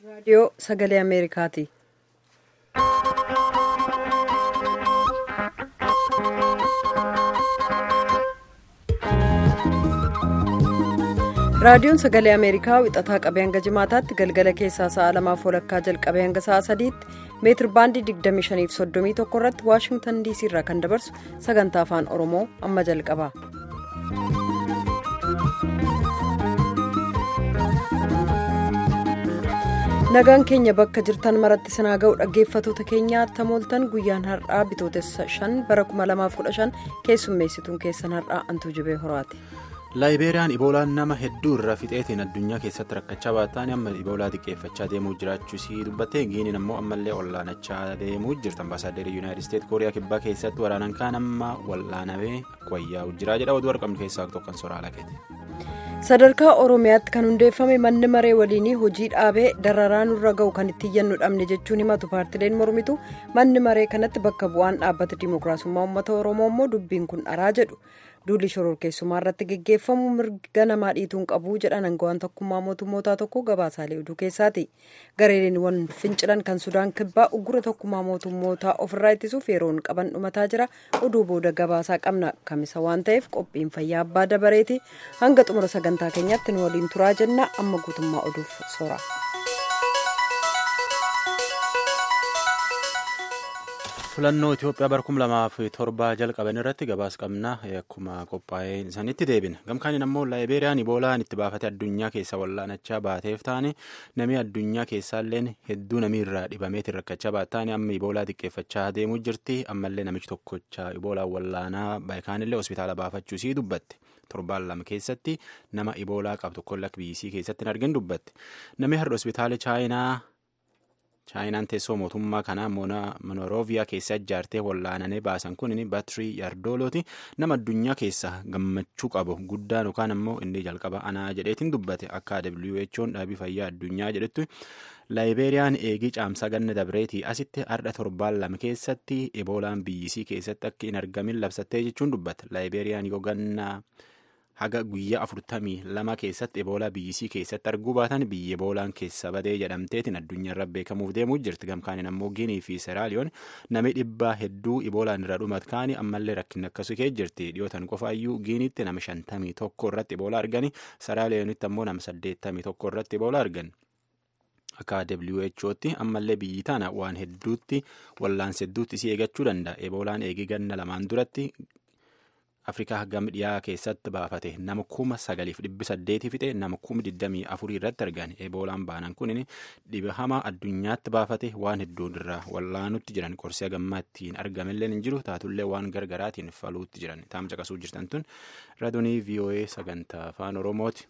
raadiyoo sagalee ameerikaati. raadiyoon sagalee ameerikaa wixataa qabee hanga jimaataatti galgala keessaa sa'a lamaaf walakkaa jalqabee hanga sa'a sadiitti meetir baandii 2531 irratti waashingtan diisii irraa kan dabarsu sagantaa afaan oromoo amma jalqaba. nagaan keenya bakka jirtan maratti sinaa ga'u dhaggeeffatoota keenyaa tamooltan guyyaan har'aa bitootessa 5 bara 2015 keessummeessituun keessan har'aa antuu jibee horaati. laayibeeriyaan iboolaan nama hedduu irraa fixeetiin addunyaa keessatti rakkachaa baataan amma iboolaa xiqqeeffachaa deemuu jiraachuusii dubbattee giiniin ammoo ammallee wallaanachaa deemuu jirti ambaasaaddeerri yuunaayitid isteetsi kooriyaa kibbaa keessatti waraanaan kaan amma wallaanamee wayyaa'u jiraa jedha oduu argamnu keessaa tokkon soraa lakeeti. sadarkaa oromiyaatti kan hundeeffame manni maree waliinii hojii dhaabee dararaa nurra ga'u kan itti iyyannu dhabne jechuun himatu paartileen mormitu manni maree kanatti bakka bu'aan dhaabbata dimookiraasummaa uummata oromoo immoo dubbiin kun dharaa jedhu duulli shororkeessummaa irratti geggeeffamu mirga namaa dhiituun qabu jedhan aangawaan tokkummaa mootummootaa tokko gabaasaalee oduu keessaati gareeleen fincilan kan sudaan kibbaa uggura tokkummaa mootummootaa ofirraa ittisuuf yeroon qaban dhumataa jira oduu booda gabaasaa qabna kamisa waan ta'eef qophiin fayyaa abbaa dabareeti hanga xumura sagantaa keenyaatti nu waliin turaa jenna amma guutummaa oduuf soora. filannoo itiyoophiyaa bara kum lamaaf torba jalqaban irratti gabaas qabna akkuma qophaa'ee isaanitti deebina gamkaaniin ammoo laayibeeriyaan iboolaan itti baafate addunyaa keessa wallaanachaa baateef taane namni addunyaa keessaalleen hedduu namiirraa dhibameetiin rakkachaa baataan amma iboolaa xiqqeeffachaa deemuu jirti ammallee namichi tokkocha iboolaan wallaanaa baayikaanillee hospitaala baafachuusii dubbatte. torbaan lama keessatti nama iboolaa qabu tokko lakk biyyisii keessatti hin argin dubbatte namni har'a hospitaala chaayinaa. chaayinaan teessoo mootummaa kanaa monoroviyaa keessa ijaartee wallaananii baasan kun baatirii yaardoolooti nama addunyaa keessa gammachuu qabu guddaan yookaan ammoo inni jalqaba anaa jedheetiin dubbate akka who'n dhaabii fayyaa addunyaa jedhetti laayibeeriyaan eegii caamsaa ganna dabreetii asitti har'a torbaan lama keessatti iboolaan biyyisii keessatti akka hin argamin labsattee jechuun dubbate laayibeeriyaan yoo ganna. haga guyyaa afurtamii lama keessatti eboolaa biyyisii keessatti arguu baatan biyya eboolaan keessa badee jedhamteetiin addunyaarra beekamuuf deemuu jirti gamkaaniin ammoo giinii fi seraaliyoon namni dhibbaa hedduu eboolaan irra dhumat kaanii ammallee rakkinni akkasii kee jirti dhiyootan qofaayyuu giiniitti nama shantamii tokko irratti eboolaa argani seraaliyoonitti ammoo nama saddeettamii tokko irratti eboolaa argan. akka who'tti ammallee biyyi tana waan hedduutti wallaansa hedduutti isii eegachuu danda'a eboolaan eegii ganna lamaan duratti. afrikaa gam dhiyaa keessatti baafate nama kuma sagaliif dhibbi saddeetii fixe nama kuma digdamii afurii irratti argan eboolaan baanan kun dhiba hamaa addunyaatti baafate waan hedduun irraa wallaanutti jiran qorsee gammaa ittiin argamellee hin jiru taatullee waan gargaraatiin faluutti jiran taam caqasuu jirtan tun raadiyoo voa sagantaa afaan oromooti.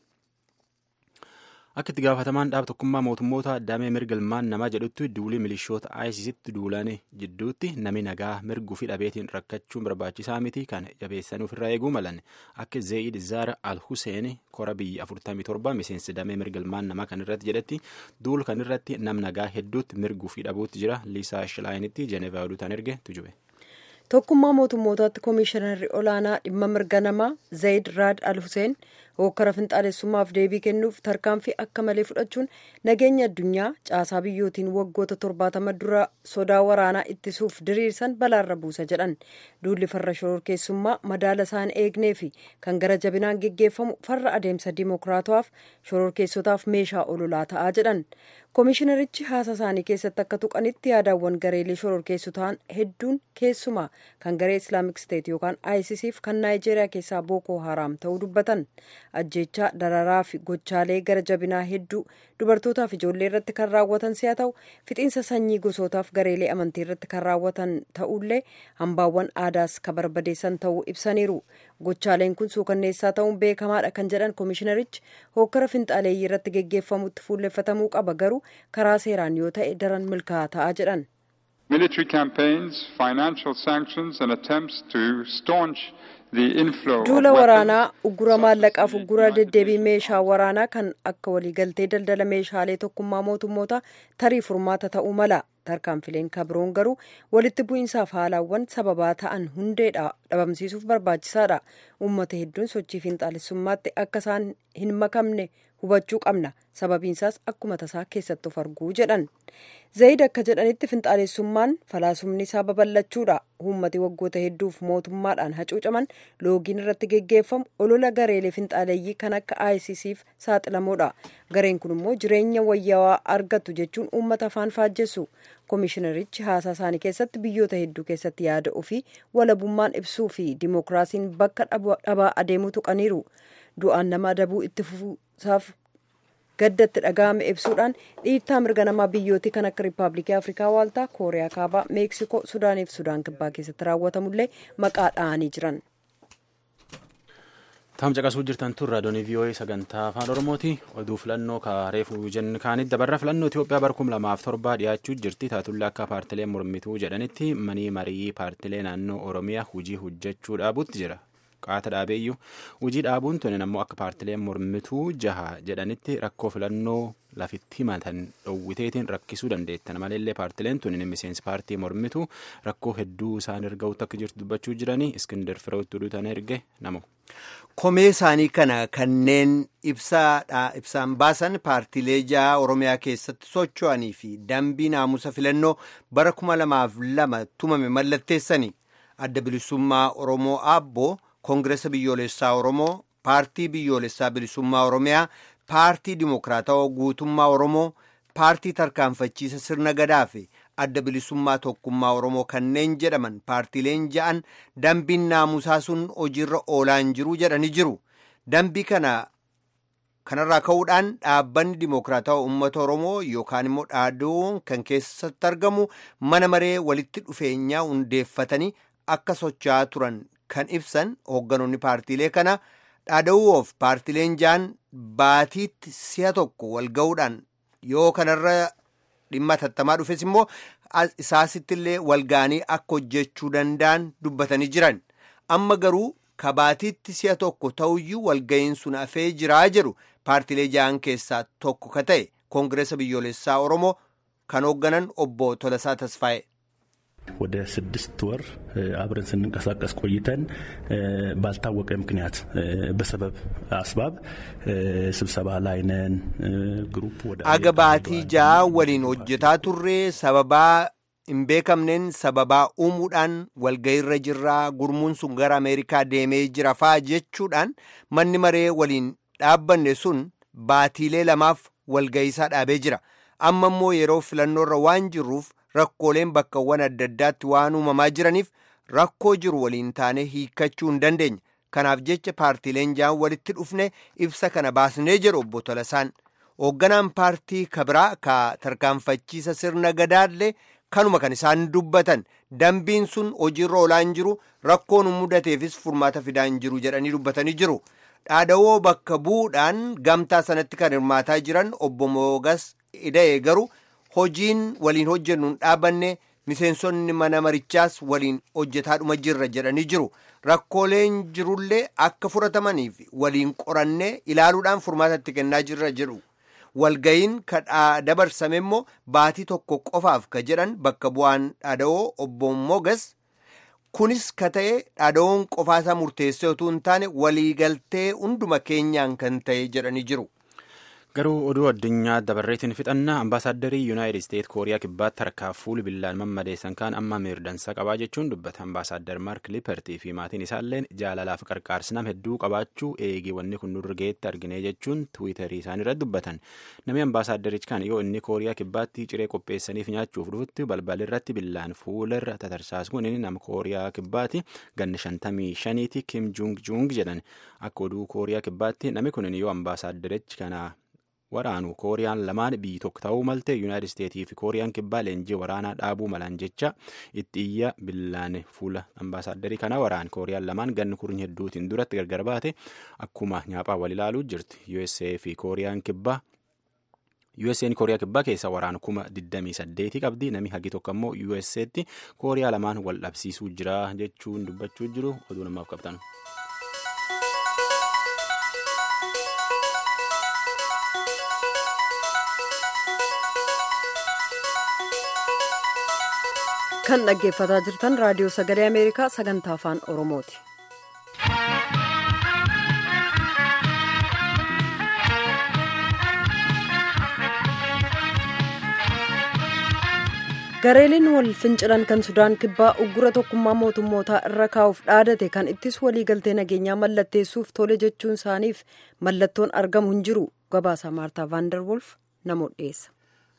akka itti gaafatamaan dhaaba tokkummaa mootummoota damee mirga ilmaan namaa jedhutti duulii milishoota ayisiisitti duulan jidduutti nami nagaa mirguu fi dhabeetiin rakkachuun barbaachisaa miti kan jabeessanii ofirraa eeguu malan akka zeeyid zaara al huseen kora biyya 47 miseensi damee mirga ilmaan namaa kan irratti jedhetti duul kan irratti nam nagaa hedduutti mirguu fi dhabuutti jira liisaa shilaayinitti jeenevaa oduutaan erge tujube. tokkummaa mootummootaatti koomishinarri olaanaa dhimma mirga namaa zayid raad al huseen hokkara finxaalessummaaf deebii kennuuf tarkaanfii akka malee fudhachuun nageenya addunyaa caasaa biyyootiin waggoota torbaatama dura sodaa waraanaa ittisuuf diriirsan balaarra buusa jedhan duulli farra shororkeessummaa madaala isaan eegnee fi kan gara jabinaan geggeeffamu farra adeemsa dimookiraatawaaf shororkeessotaaf meeshaa ololaa ta'aa jedhan koomishinarichi haasa isaanii keessatti akka tuqanitti yaadaawwan gareelee shororkeessotaan hedduun keessumaa kan garee islaamik steet yookaan ayisisiif kan naayijeeriyaa keessaa bookoo haraam ta'uu dubbatan ajjeechaa dararaa fi gochaalee gara jabinaa hedduu dubartootaaf ijoollee irratti kan raawwatan si'a ta'u fixiinsa sanyii gosootaaf gareelee amantii irratti kan raawwatan ta'ullee hambaawwan aadaas kan barbadeessan ta'uu ibsaniiru gochaaleen kun suukanneessaa ta'uun beekamaadha kan jedhan koomishinarichi hokkara finxaaleeyyii irratti geggeeffamutti fuulleffatamuu qaba garuu karaa seeraan yoo ta'e daran milkaa'aa ta'a jedhan. military campaigns financial sanctions and attempts to staunch duula waraanaa uggura maallaqaaf uggura deddeebii meeshaa waraanaa kan akka waliigaltee daldala meeshaalee tokkummaa mootummoota tarii furmaata ta'uu mala tarkaanfileen kabroon garuu walitti bu'iinsaaf haalaawwan sababaa ta'an hundeedha dhabamsiisuuf barbaachisaadha uummata hedduun sochii fiinxaalessummaatti akka isaan hin makamne hubachuu qabna sababiinsaas akkuma tasaa keessatti of arguu jedhan zayid akka jedhanitti finxaalessummaan falaasumni isaa babal'achuudha uummati waggoota hedduuf mootummaadhaan hacuucaman loogiin irratti geggeeffamu olola gareelee finxaaleeyyii kan akka ICCf saaxilamuudha gareen kun immoo jireenya wayyaawaa argatu jechuun uummata afaan faajjessu koomishinarichi haasaa isaanii keessatti biyyoota hedduu keessatti yaada ofii walabummaan ibsuu fi dimookiraasiin bakka dhabaa adeemuu tuqaniiru du'aan nama adabuu itti fufuusaaf gaddatti dhaga'ame ibsuudhaan dhiittaa mirga namaa biyyootii kan akka riippaabilikii afrikaa waaltaa kooriyaa kaabaa meeksikoo sudaaniif sudaan kibbaa keessatti raawwatamullee maqaa dha'anii jiran. Taam caqasuu jirtan tun raadiyoon VOA sagantaa afaan Oromooti. Oduu filannoo reefuu jennu kaanitti dabarra filannoo Itoophiyaa bara kum lamaaf torbaa dhiyaachuu jirti. Taatullee akka paartileen mormituu jedhanitti manii marii paartilee naannoo Oromiyaa hojii hojjechuu dhaabuutti jira. Qaata dhaabeeyyuu hojii dhaabuun tuni ammoo akka paartileen mormituu jaha jedhanitti rakkoo filannoo lafitti himatan dhowwiteetiin rakkisuu dandeettan maleellee paartileen tuni miseensi paartii mormituu rakkoo hedduu isaan erga'utti akka jirtu dubbachuu jiranii iskindar firoottuu duutan erge namu. Komee isaanii kana kanneen ibsaan baasan paartiilee jaha Oromiyaa keessatti socho'anii fi dambii naamusa filannoo bara kuma lamaaf lama tumame mallatteessanii adda bilisummaa Oromoo Aabboo Koongireesa biyyoolessaa Oromoo paartii biyyoolessaa bilisummaa Oromiyaa paartii dimokiraatawaa guutummaa Oromoo paartii tarkaanfachiisa sirna gadaa fi adda bilisummaa tokkummaa Oromoo kanneen jedhaman paartiileen ja'an dambiin naamusaa sun hojiirra oolaan jiru jedhanii jiru. Dambii kana kanarraa ka'uudhaan dhaabbanni dimokiraatawaa uummata Oromoo yookaan immoo dhaadoon kan keessatti argamu mana maree walitti dhufeenyaa hundeeffatanii akka socho'aa turan kan ibsan hoogganoonni paartiilee kana dhaada'uuf paartiileen ja'an baatiitti si'a tokko wal ga'uudhaan yoo kanarra dhimma tattamaa dhufes immoo isaasittillee walgaanii akka hojjechuu danda'an dubbatanii jiran amma garuu kabaatiitti si'a tokko ta'uyyuu walga'iin sun hafee jiraa jedhu paartiilee ja'an keessaa tokko ka ta'e koongireesa biyyoolessaa oromoo kan hoogganan obbo Tolasaa Tasfaa'e. ወደ ስድስት ወር አብረን ስንንቀሳቀስ ቆይተን ባልታወቀ ምክንያት በሰበብ አስባብ ስብሰባ ላይ ነን ግሩፕ ወደ አገባቲ ጃ ወሊን ሆጀታ ቱሬ ሰበባ hin beekamneen sababaa uumuudhaan walgayiirra jirraa gurmuun sun gara ameerikaa deemee jira faa jechuudhaan manni maree waliin dhaabbanne sun baatiilee lamaaf walgayiisaa dhaabee jira amma immoo yeroo filannoorra waan jirruuf rakkooleen bakkawwan adda addaatti waan uumamaa jiraniif rakkoo jiru waliin taane hiikkachuu hin dandeenye kanaaf jecha paartiileen ja'an walitti dhufne ibsa kana baasnee jedhu obbo Tolasaan hoogganaan paartii kabiraa ka tarkaanfachiisa sirna gadaallee kanuma kan isaan dubbatan dambiin sun hojiirra oolaan jiru rakkoon mudateefis furmaata fidaan jiru jedhanii dubbatanii jiru dhaadawoo bakka bu'uudhaan gamtaa sanatti kan hirmaataa jiran obbo Moogas Ida'ee garuu hojiin waliin hojjennuun dhaabanne miseensonni mana marichaas waliin hojjetaadhuma jirra jedhanii jiru rakkooleen jirullee akka furatamaniif waliin qorannee ilaaluudhaan furmaatatti kennaa jirra jedhu walgayiin kadhaa dabarsame immoo baatii tokko qofaaf ka jedhan bakka bu'aan dhaada'oo obbo Mogas kunis ka ta'e dhaada'oon qofaasaa murteessee utuu hin taane waliigaltee hunduma keenyaan kan ta'e jedhanii jiru. garuu oduu addunyaa dabarreetiin fixannaa ambaasaadarrii yuunaayitid isteet kooriyaa kibbaatti harkaa fuul billaan mammadeessan kaan amma miirdansa qabaa jechuun dubbata ambaasaaddar maark liipertii fi maatiin isaalleen jaalalaaf qarqaarsi nama hedduu qabaachuu eegii wanni kun nurra geetti argine jechuun tiwiitarii isaan irratti dubbatan namni ambaasaaddarichi kan yoo inni kooriyaa kibbaatti ciree qopheessaniif nyaachuuf dhufutti balbalirratti billaan fuularra tatarsaasuun inni nama kooriyaa kibbaatti ganna shantamii shaniiti kim juung juung jedhan akka oduu kooriyaa kibbaatti namni kun yoo ambaasaaddarichi kana waraanu kooriyaan lamaan biyyi tokko ta'uu malte yuunaayitid isteetii fi kooriyaan kibbaa leenjii waraanaa dhaabuu malan jecha itti iyya billaan fuula ambaasaadarrii kana waraan kooriyaan lamaan ganni kurnya hedduutiin duratti gargar baate akkuma nyaaphaa wal ilaaluu jirti USA fi kooriyaan kibbaa USA'n kooriyaa kibbaa keessa waraana kuma 28 qabdi namni hagi tokko immoo USA'tti kooriyaa lamaan wal dhabsiisuu jira jechuun dubbachuu jiru oduu namaaf qabtan. kan dhaggeeffataa jirtan raadiyoo sagalee ameerikaa sagantaa afaan oromooti. gareeliin wal fincilan kan sudaan kibbaa uggura tokkummaa mootummootaa irra kaa'uuf dhaadate kan ittis waliigaltee nageenyaa mallatteessuuf tole jechuun isaaniif mallattoon argamu hin jiru gabaasa maartaa vaandarwolf namoota dhiyeessa.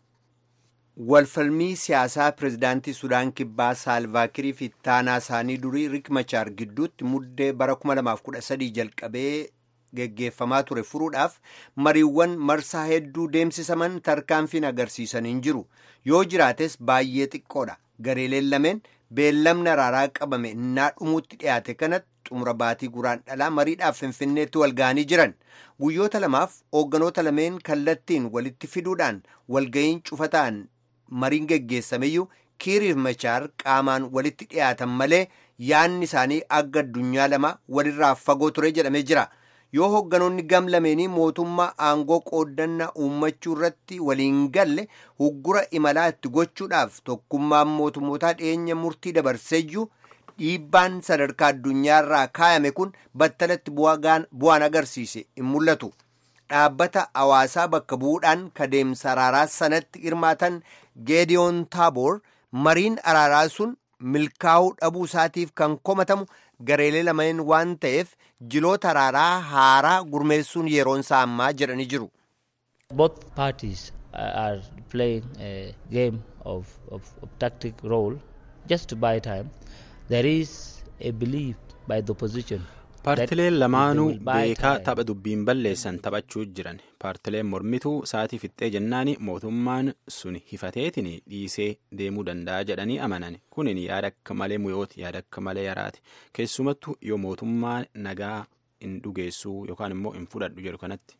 walfalmii siyaasaa pirezidaantii sudaan kibbaa saalvaakirii fi ittaanaa isaanii durii rik machaar gidduutti muddee bara 2013 jalqabee geggeeffamaa ture furuudhaaf mariiwwan marsaa hedduu deemsisaman tarkaanfiin agarsiisan hin jiru yoo jiraates baay'ee xiqqoodha gareeleen lameen beellamni araaraa qabame innaa dhumuutti dhiyaate kanatti xumura baatii guraan dhalaa mariidhaaf finfinneetti wal ga'anii jiran guyyoota lamaaf hoogganoota lameen kallattiin walitti fiduudhaan walga'iin cufa ta'an mariin geggeessameyyuu kiiriif machaar qaamaan walitti dhiyaatan malee yaanni isaanii akka addunyaa lama walirraa fagoo ture jedhamee jira yoo hoogganoonni gam lameenii mootummaa aangoo qooddannaa uummachuu irratti waliin galle uggura imalaa itti gochuudhaaf tokkummaan mootummootaa dhiyeenya murtii dabarseeyyuu dhiibbaan sadarkaa addunyaarraa kaayame kun battalatti bu'aan agarsiise hin mul'atu. dhaabbata hawaasaa bakka bu'uudhaan kadeemsa araaraa sanatti hirmaatan geediyoon taaboor mariin araaraa sun milkaa'uu dhabuu isaatiif kan komatamu gareelee lameen waan ta'eef jiloota araaraa haaraa gurmeessuun yeroon isaa ammaa jedhanii jiru. Both parties are playing a game of, of, of tactic role just to buy time. There is a belief by the opposition paartileen lamaanuu beekaa tapha dubbiin balleessan taphachuu jiran paartileen mormituu sa'aatii fixxee jennaani mootummaan sun hifateetiin dhiisee deemuu danda'a jedhanii amanan kunin yaada akka malee muyooti yaada akka malee yaraati keessumattuu yoo mootummaan nagaa hin dhugeessuu yookaan immoo hin fudhadhu jedhu kanatti.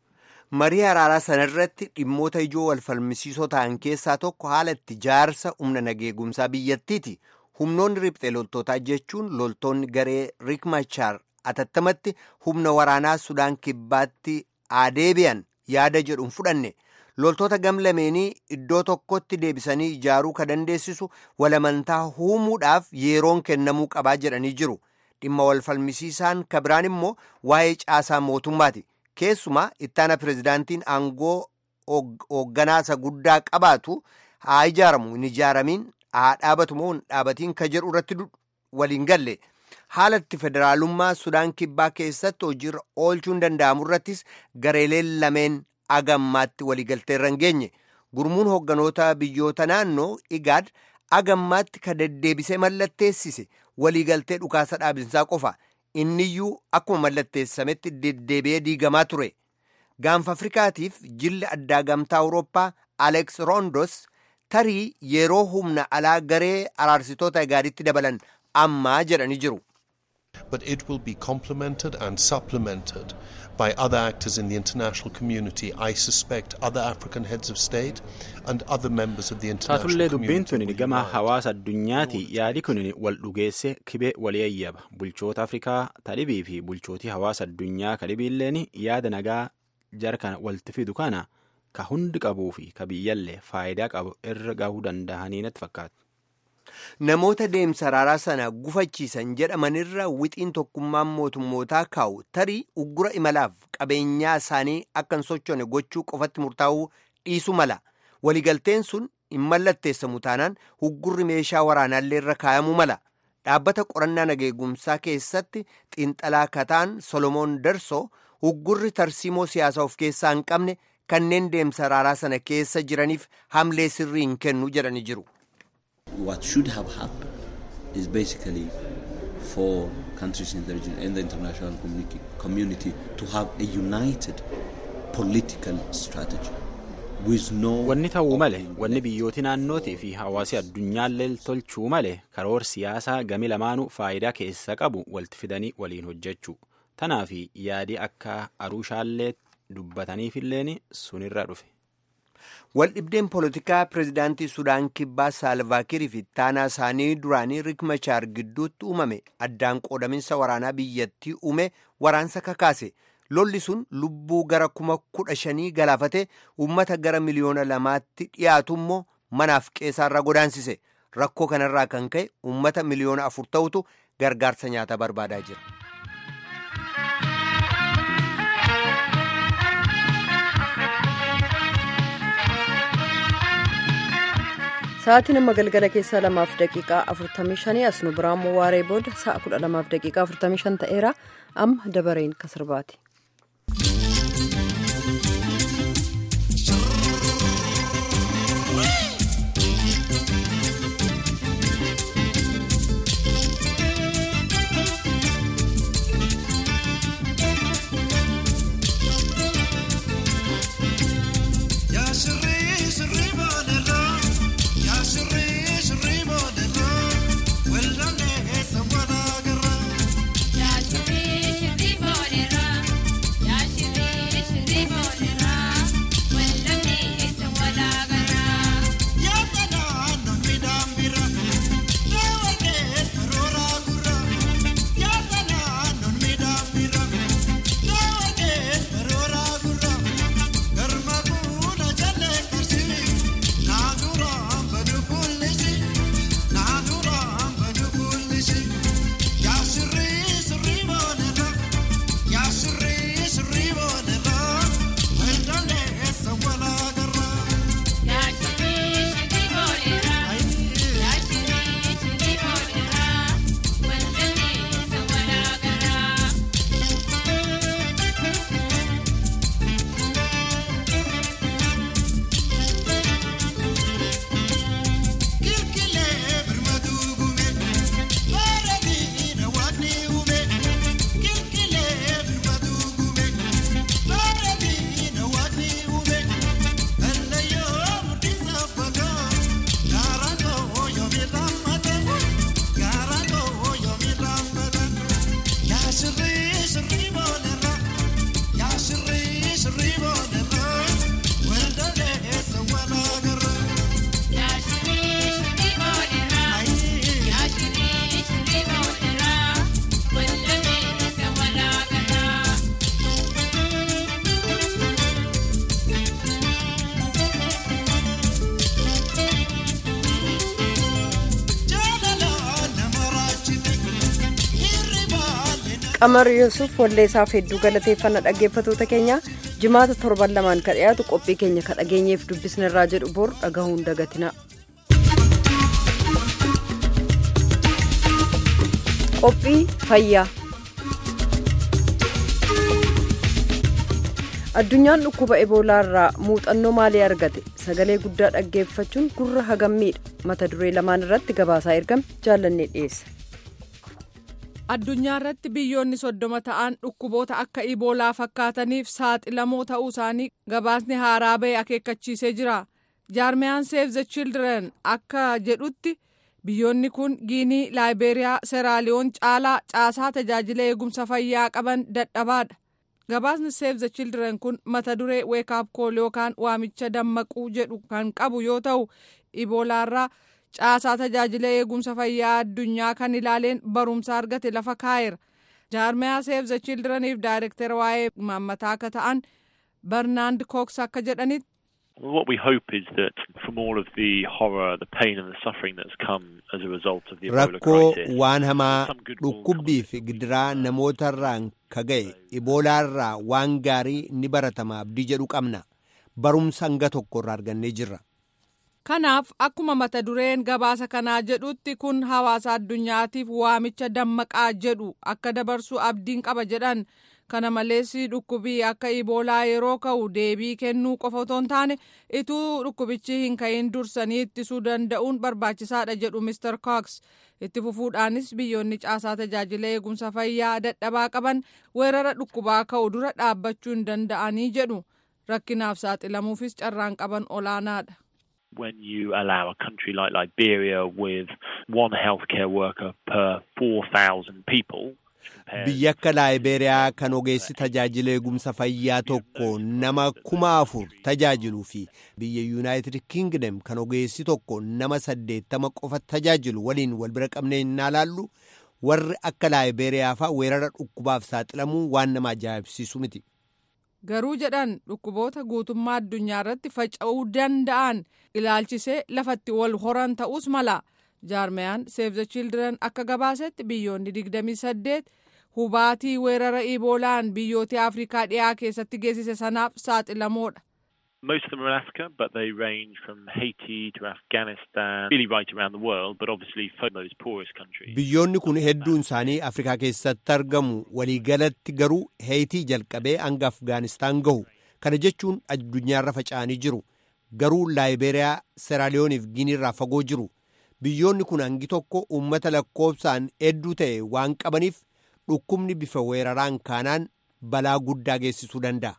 marii araaraa sanarratti dhimmoota ijoo wal falmisiisoo ta'an keessaa tokko haala itti jaarsa humna nageegumsaa biyyattiiti. humnoonni riphxee loltootaa jechuun loltoonni garee rikmachaar atattamatti humna waraanaa sudaan kibbaatti adeebi'an yaada jedhuun fudhanne loltoota gam lameenii iddoo tokkotti deebisanii ijaaruu ka dandeessisu walamantaa uumuudhaaf yeroon kennamuu qabaa jedhanii jiru dhimma wal falmisiisaan kabiraan immoo waa'ee caasaa mootummaati keessumaa ittaana pirezidaantiin aangoo hoogganaasa guddaa qabaatu haa ijaaramu hin ijaaramiin haa dhaabatu moo hin dhaabatiin ka jedhu irratti waliin galle haala itti federaalummaa sudaan kibbaa keessatti hojiirra oolchuun danda'amu irrattis gareeleen lameen agammaatti waliigaltee irra hin geenye gurmuun hoogganoota biyyoota naannoo igaad agammaatti ka deddeebisee mallatteessise waliigaltee dhukaasa dhaabinsaa qofa inniyyuu akkuma mallatteessametti deddeebi'ee diigamaa ture gaanfa afrikaatiif jilli addaa gamtaa awurooppaa aleeks roondos tarii yeroo humna alaa garee araarsitoota igaaditti dabalan ammaa jedhanii jiru. But it will be complemented and supplemented by other actors in the international community. I suspect other African heads of state and other members of the international taatullee dubbiin community. tun gama hawaasa addunyaati yaadi kun wal dhugeesse kibee walii ayyaba bulchoota afrikaa tadhibii fi bulchootii hawaasa addunyaa kadhibiilleen yaada nagaa jara kana walitti fidu kana ka hundi qabuu fi ka biyyallee faayidaa qabu irra gahuu danda'anii natti fakkaatu. Namoota deemsa araaraa sana gufachiisan jedhamanirra wixiin tokkummaan mootummootaa kaa'u tarii uggura imalaaf qabeenyaa isaanii akka hin sochoone gochuu qofatti murtaa'uu dhiisu mala. Waliigalteen sun hin mallatteessamu taanaan uggurri meeshaa waraanaallee irra kaa'amuu mala. Dhaabbata qorannaa nageegumsaa keessatti xiinxalaa kataan Solomoon Darsoo uggurri tarsiimoo siyaasaa of keessaa hin qabne kanneen deemsa araaraa sana keessa jiraniif hamlee sirrii hin kennu jedhanii jiru. what should have happened is basically for countries in the region and the international communi- community to have a united political strategy with no Wanni ta'uu male opening wanni left. biyyooti naannootii fi hawaasi addunyaallee tolchuu male karoor siyaasaa gami lamaanuu faayidaa keessa qabu walitti fidanii waliin hojjechuu tanaaf yaadi akka aruushaallee dubbataniifilleen sunirra dhufe. Waldhibdeen poolitikaa pirezidaantii Sudaan Kibbaa Saalvaakirii fi ittaanaa isaanii duraanii Riik Machaar gidduutti uumame addaan qoodaminsa waraanaa biyyattii uume waraansa kakaase. Lolli sun lubbuu gara kuma kudha shanii galaafate uummata gara miliyoona lamaatti dhiyaatu immoo manaaf qeessaarra godaansise. Rakkoo kanarraa kan ka'e uummata miliyoona afur ta'utu gargaarsa nyaataa barbaadaa jira. Sa'aatiin amma galgala keessaa lamaaf daqiiqaa 45 as nu biraan waaree booda sa'a 12 daqiiqaa 45 ta'eera amma dabareen kasirbaati. qamar yuusuf walleessaaf hedduu galateeffannaa dhaggeeffatoota keenya jimaata torban lamaan ka dhiyaatu qophii keenya ka dhageenyeef dubbisnerraa jedhu bor dhagahuun dagatina. qophii fayyaa addunyaan dhukkuba eboolaa irraa muuxannoo maalii argate sagalee guddaa dhaggeeffachuun gurra hagammiidha mata duree lamaan irratti gabaasaa ergame jaallannee dhiyeessa. addunyaa irratti biyyoonni soddoma ta'an dhukkuboota akka iboolaa fakkaataniif saaxilamoo ta'uu isaanii gabaasni haaraa ba'e akeekkachiisee jira jaarmiyaan seef the children akka jedhutti biyyoonni kun giinii laayibeeriyaa seeraaliyoon caalaa caasaa tajaajila eegumsa fayyaa qaban dadhabaadha gabaasni seef the children kun mata duree weekaap kool yookaan waamicha dammaquu jedhu kan qabu yoo ta'u iboolaarraa caasaa tajaajila eegumsa fayyaa addunyaa kan ilaaleen barumsa argate lafa kaa'eera jaarmiyaa seef the childreniif daayirektara waa'ee maammataa akka ta'an barnaand kooks akka jedhanitti What we hope is that from all of the horror, the pain and the suffering that's come as a result of the Ebola rakkoo crisis, waan hamaa some good will dhukkubbii fi gidiraa namootarraan kaga'e iboolaarraa waan gaarii ni baratama abdii jedhu qabna barumsa hanga tokkorraa argannee jirra kanaaf akkuma mata dureen gabaasa kanaa jedhutti kun hawaasa addunyaatiif waamicha dammaqaa jedhu akka dabarsu abdiin qaba jedhan kana malees dhukkubii akka iboolaa yeroo ka'u deebii kennuu qofa otoo hin taane ituu dhukkubichi hin ka'in dursanii ittisuu danda'uun barbaachisaadha jedhu Mr. Cox itti fufuudhaanis biyyoonni caasaa tajaajila eegumsa fayyaa dadhabaa qaban weerara dhukkubaa ka'u dura dhaabbachuu hin danda'anii jedhu rakkinaaf saaxilamuufis carraan qaban olaanaadha. when you allow a country like Liberia with one healthcare worker per 4,000 people. biyya akka laayibeeriyaa kan ogeessi tajaajila eegumsa fayyaa tokko nama kuma afur tajaajiluu fi biyya yuunaayitid kingdom kan ogeessi tokko nama saddeettama qofa tajaajilu waliin wal bira qabnee hin ilaallu warri akka laayibeeriyaa faa weerara dhukkubaaf saaxilamuu waan nama ajaa'ibsiisu miti. garuu jedhan dhukkuboota guutummaa addunyaa irratti faca'uu danda'an ilaalchisee lafatti wal horan ta'us mala jaarmiyaan seef the children akka gabaasetti biyyoonni 28 hubaatii weerara iboolaan biyyoota afrikaa dhiyaa keessatti geessise sanaaf saaxilamoodha Most of them are in Africa, but they range from Haiti to Afghanistan, really right around the world, but obviously for those poorest countries. Biyyoonni kun hedduun isaanii Afrikaa keessatti argamu waliigalatti garuu Heetii jalqabee hanga Afgaanistaan gahu. Kana jechuun addunyaarra faca'anii jiru. Garuu Laayiberiyaa, Seraaliyooniif Giniirraa fagoo jiru. Biyyoonni kun hangi tokko uummata lakkoofsaan hedduu ta'e waan qabaniif dhukkubni bifa weeraraan kaanaan balaa guddaa geessisuu danda'a.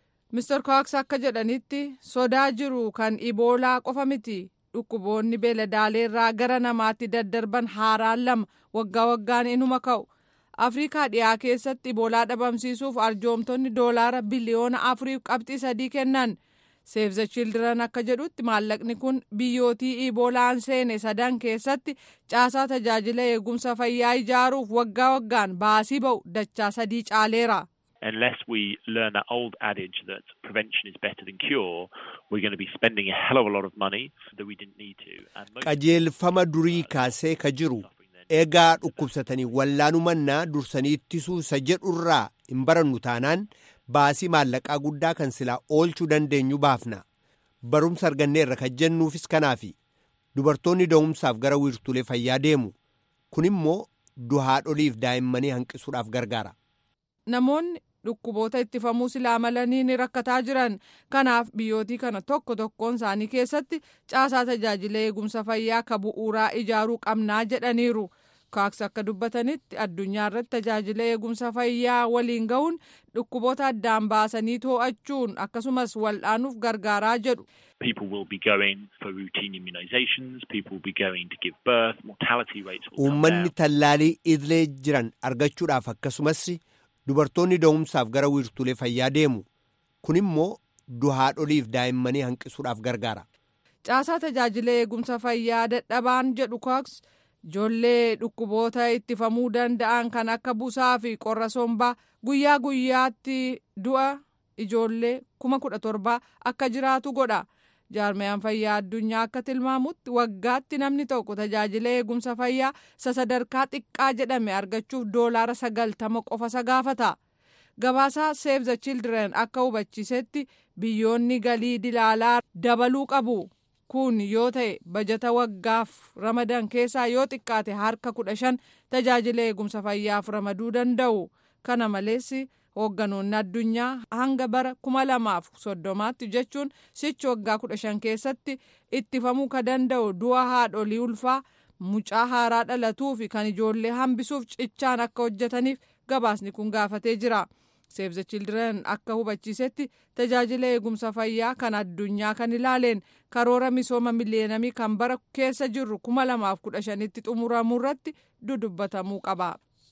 Mr. Cox akka jedhanitti sodaa jiru kan iboolaa qofa miti. Dhukkuboonni beeladaaleerraa gara namaatti daddarban haaraan lama waggaa waggaan inuma ka'u. Afrikaa dhiyaa keessatti iboolaa dhabamsiisuuf arjoomtonni doolaara biliyoona afuriif qabxii sadii kennan. Save the Children akka jedhutti maallaqni kun biyyootii iboolaan seene sadan keessatti caasaa tajaajila eegumsa fayyaa ijaaruuf waggaa waggaan baasii ba'u dachaa sadii caaleera. Unless we learn that old adage that prevention is better than cure, we're going to be spending a hell of a lot of money that we didn't need to. And most Qajeelfama durii kaasee ka jiru egaa dhukkubsatanii wallaanuu mannaa dursanii ittisuu isa jedhurraa hin barannu taanaan baasii maallaqaa guddaa kan silaa oolchuu dandeenyu baafna. Barumsa arganneerra kan jennuufis kanaafi dubartoonni da'umsaaf gara wiirtuulee fayyaa deemu. Kun immoo duhaadholiif daa'immanii hanqisuudhaaf gargaara. Namoonni dhukkuboota ittifamuu silaa malanii ni rakkataa jiran kanaaf biyyootii kana tokko tokkoon isaanii keessatti caasaa tajaajila eegumsa fayyaa ka bu'uuraa ijaaruu qabnaa jedhaniiru. kaaks akka dubbatanitti addunyaa irratti tajaajila eegumsa fayyaa waliin ga'uun dhukkuboota addaan baasanii too'achuun akkasumas wal'aanuuf gargaaraa jedhu. People will be going for routine immunizations, people will be going to give birth, mortality rates will come Uummanni down. tallaalii idilee jiran argachuudhaaf akkasumas dubartoonni da'umsaaf gara wiirtuulee fayyaa deemu. Kun immoo duhaadholiif daa'immanii hanqisuudhaaf gargaara. Caasaa tajaajila eegumsa fayyaa dadhabaan jedhu kaaks ijoollee dhukkuboota ittifamuu danda'an kan akka busaa fi qorra sombaa guyyaa guyyaatti du'a ijoollee kuma kudha torbaa akka jiraatu godha. jaarmiyaan fayyaa addunyaa akka tilmaamutti waggaatti namni tokko tajaajila eegumsa fayyaa isa sadarkaa xiqqaa jedhame argachuuf doolaara sagaltama qofa isa gaafata. Gabaasaa Save the Children akka hubachiisetti biyyoonni galii dilaalaa dabaluu qabu. Kun yoo ta'e bajata waggaaf ramadan keessaa yoo xiqqaate harka kudha shan tajaajila eegumsa fayyaaf ramaduu danda'u. Kana malees hoogganoonni addunyaa hanga bara kuma lamaaf soddomaatti jechuun sichi waggaa kudha shan keessatti ittifamuu ka danda'u du'a haadholii ulfaa mucaa haaraa dhalatuu fi kan ijoollee hambisuuf cichaan akka hojjetaniif gabaasni kun gaafatee jira. Save the Children akka hubachiisetti tajaajila eegumsa fayyaa kan addunyaa kan ilaaleen karoora misooma miliyeenamii kan bara keessa jirru kuma lamaaf kudha shanitti xumuramuu irratti dudubbatamuu qaba.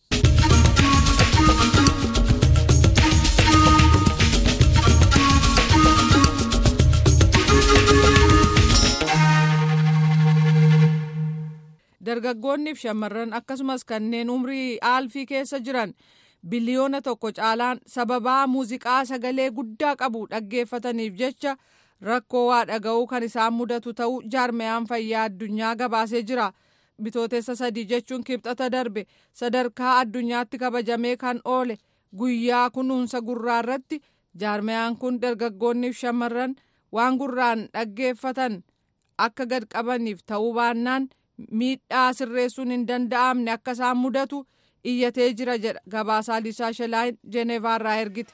Dargaggoonniif shamarran akkasumas kanneen umrii aalfii keessa jiran biliyoona tokko caalaan sababaa muuziqaa sagalee guddaa qabu dhaggeeffataniif jecha rakkoo waa dhaga'uu kan isaan mudatu ta'uu jaarmiyaan fayyaa addunyaa gabaasee jira. Bitootessa sadii jechuun kibxata darbe sadarkaa addunyaatti kabajamee kan oole guyyaa kunuunsa gurraa irratti jaarmiyaan kun dargaggoonniif shamarran waan gurraan dhaggeeffatan akka gad qabaniif ta'uu baannaan miidhaa sirreessuun hin danda'amne akka isaan mudatu iyyatee jira jedha gabaasaa lisaa shelaayin jeneevaarraa ergite.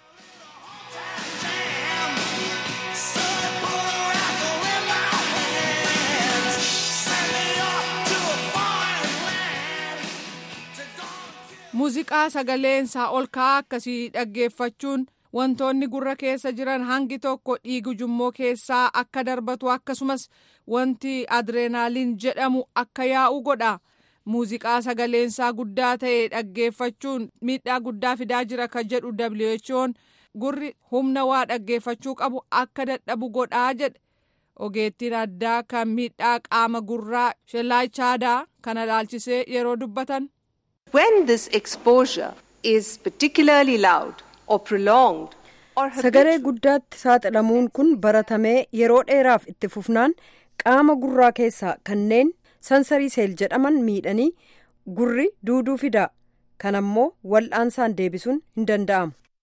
muuziqaa sagaleensaa ol ka'aa akkasii dhaggeeffachuun wantoonni gurra keessa jiran hangi tokko dhiigu jummoo keessaa akka darbatu akkasumas wanti adreenaaliin jedhamu akka yaa'u godha. muuziqaa sagaleensaa guddaa ta'e dhaggeeffachuun miidhaa guddaa fidaa jira kan jedhu WHO'n gurri humna waa dhaggeeffachuu qabu akka dadhabu godhaa jedhe ogeettiin addaa kan miidhaa qaama gurraa shellaachaadhaa kana laalchisee yeroo dubbatan. When this exposure is particularly loud or prolonged or Sagalee guddaatti saaxilamuun kun baratamee yeroo dheeraaf itti fufnaan qaama gurraa keessaa kanneen sansarii seel jedhaman miidhanii gurri duuduu fida kan ammoo wal'aansaan deebisuun hin danda'amu.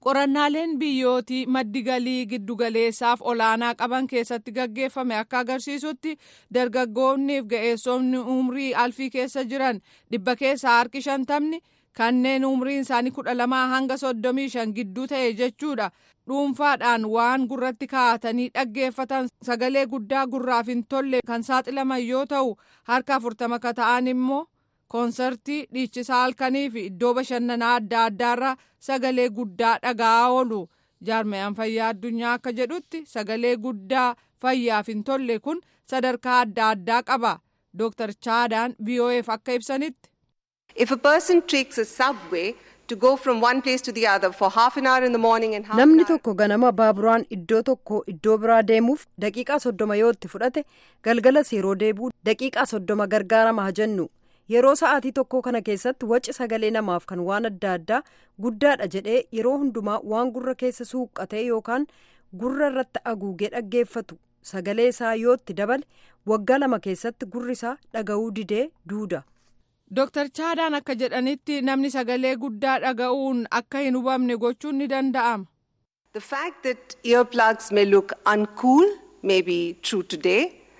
qorannaaleen biyyootii maddi galii giddugaleessaaf olaanaa qaban keessatti gaggeeffame akka agarsiisutti dargaggoonniif ga'eessonni umrii alfii keessa jiran dhibba keessaa harki shantamni kanneen umriin isaanii kudha lamaa hanga soddomii shan gidduu ta'e jechuudha dhuunfaadhaan waan gurratti kaa'atanii dhaggeeffatan sagalee guddaa gurraaf hin tolle kan saaxilaman yoo ta'u harka afurtama ka ta'an immoo koonsartii dhiichisaa halkanii fi iddoo bashannanaa adda addaarra sagalee guddaa dhaga'aa oolu jaarmayaan fayyaa addunyaa akka jedhutti sagalee guddaa fayyaaf hin tolle kun sadarkaa adda addaa qaba dooktar chaadaan vo'eef akka ibsanitti. If a person takes a subway to go from one place to the other for half an hour in the morning and half Namni an hour tokko ganama baaburaan iddoo tokko iddoo biraa deemuuf daqiiqaa soddoma yoo itti fudhate galgalas yeroo deebi'u daqiiqaa soddoma gargaarama haa jennu. Yeroo sa'aatii tokko kana keessatti waci sagalee namaaf kan waan adda addaa guddaadha jedhee yeroo hundumaa waan gurra keessa suuqqatee yookaan gurra irratti haguugee dhaggeeffatu sagalee isaa yoo itti dabale waggaa lama keessatti gurri isaa dhaga'uu didee duuda. Dooktar Chaadaan akka jedhanitti namni sagalee guddaa dhaga'uun akka hin hubamne gochuun ni danda'ama. The fact that earplugs may look uncool may be true today,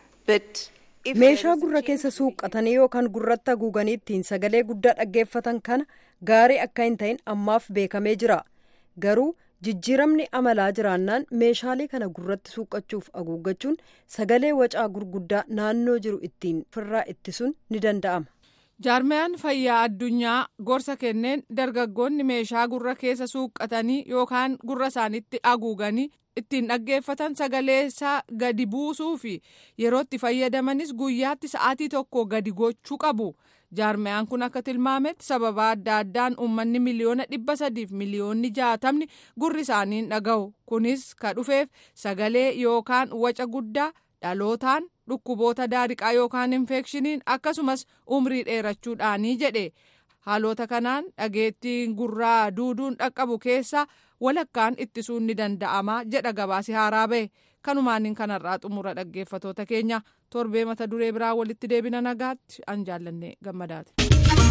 but if there meeshaa is a gurra change keessa in suuqqatanii yookaan gurratti haguuganii ittiin sagalee guddaa dhaggeeffatan kana gaarii akka hin ta'in ammaaf beekamee jira garuu jijjiiramni amalaa jiraannaan meeshaalee kana gurratti suuqqachuuf haguuggachuun sagalee wacaa gurguddaa naannoo jiru ittiin firraa ittisuun ni danda'ama. Jaarmayaan fayyaa addunyaa gorsa kenneen dargaggoonni meeshaa gurra keessa suuqqatanii yookaan gurra isaanitti haguuganii ittiin dhaggeeffatan sagalee isaa gadi buusuu fi yeroo itti fayyadamanis guyyaatti sa'aatii tokko gadi gochuu qabu. Jaarmayaan kun akka tilmaametti sababa adda addaan uummanni miliyoona dhibba sadiif miliyoonni jaatamni gurri isaanii hin dhaga'u. Kunis ka dhufeef sagalee yookaan waca guddaa dhalootaan dhukkuboota daariqaa yookaan infekshiniin akkasumas umrii dheerachuudhaanii jedhe. Haalota kanaan dhageettiin gurraa duuduun dhaqqabu keessa walakkaan ittisuun ni danda'ama jedha gabaasi haaraa bahe. Kanumaaniin kanarraa xumura dhaggeeffatoota keenya torbee mata duree biraa walitti deebina nagaatti an jaallanne gammadaati.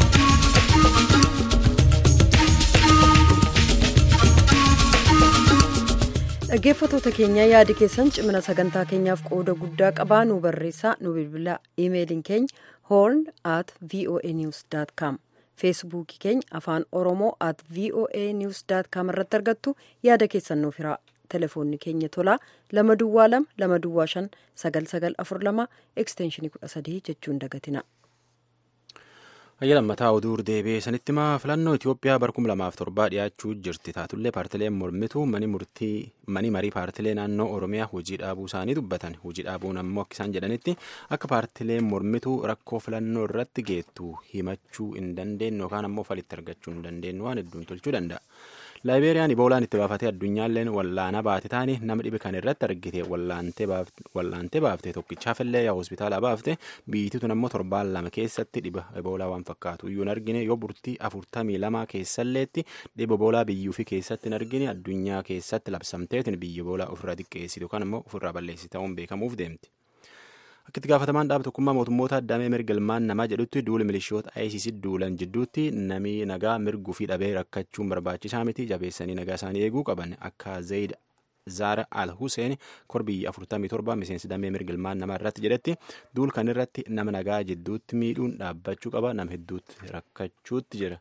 dhaggeeffatoota keenya yaadi keessan cimina sagantaa keenyaaf qooda guddaa qabaa nu barreessaa nu bilbilaa imeeliin keenya horn at voa news com feesbuukii keenya afaan oromoo at voa news com irratti argattu yaada keessan nuuf hiraa telefoonni keenya tolaa lama duwwaa lama lama duwwaa shan sagal sagal afur lama ekstenshinii kudha sadii jechuun dagatina. Hayya lammataa oduu deebi'ee sanitti maa filannoo Itoophiyaa bara kuma lamaaf torbaa dhiyaachuu jirti. Taatullee paartileen mormituu mani murtii mani marii paartilee naannoo Oromiyaa hojii dhaabuu isaanii dubbatan. Hojii dhaabuun ammoo akka isaan jedhanitti akka paartileen mormituu rakkoo filannoo irratti geettu himachuu hin dandeenye yookaan ammoo falitti argachuu hin dandeenye waan hedduun tolchuu danda'a. Laayibeeriyaan iboolaan itti baafatee addunyaalleen wallaana baate taane nama dhibe kan irratti argite wallaantee baafte tokkichaafillee yaa hospitaala baafte biyyittiin ammoo torbaan lama keessatti dhiba iboolaa waan fakkaatu iyyuu hin argine yoo burtii afurtamii lama keessalleetti dhiba iboolaa biyyuu fi keessatti hin argine addunyaa keessatti labsamteetiin biyya iboolaa ofirraa xiqqeessitu kan ammoo ofirraa balleessi ta'uun beekamuuf deemti. Akka itti gaafatamaan dhaaba tokkummaa mootummoota addamee mirga ilmaan namaa jedhutti duula milishoota ICC duulan jidduutti namni nagaa mirguu fi dhabee rakkachuun barbaachisaa miti jabeessanii nagaa isaanii eeguu qaban akka Zayid Zaara Al Hussein korbiyyi 47 miseensi damee mirga ilmaan namaa irratti jedhetti duul kan irratti nama nagaa jidduutti miidhuun dhaabbachuu qaba nama hedduutti rakkachuutti jira.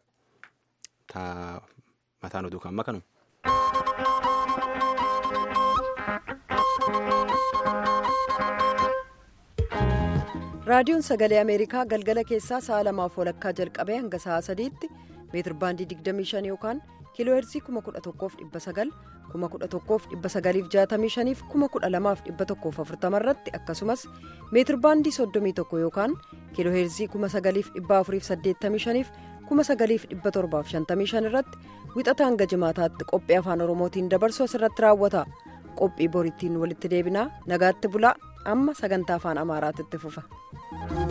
Mataan oduu kan makanu. raadiyoon sagalee ameerikaa galgala keessaa sa'a lamaaf walakkaa jalqabee hanga sa'a sadiitti meetir baandii 25 yookaan kiiloo heerzii 11,900 11,965 fi 12,140 irratti akkasumas meetir baandii 31 yookaan kiiloo heerzii 9,485 fi 9,755 irratti wixata hanga jimaataatti qophii afaan oromootiin dabarsu asirratti raawwata qophii boriitiin walitti deebinaa nagaatti bulaa amma sagantaa afaan amaaraatti fufa.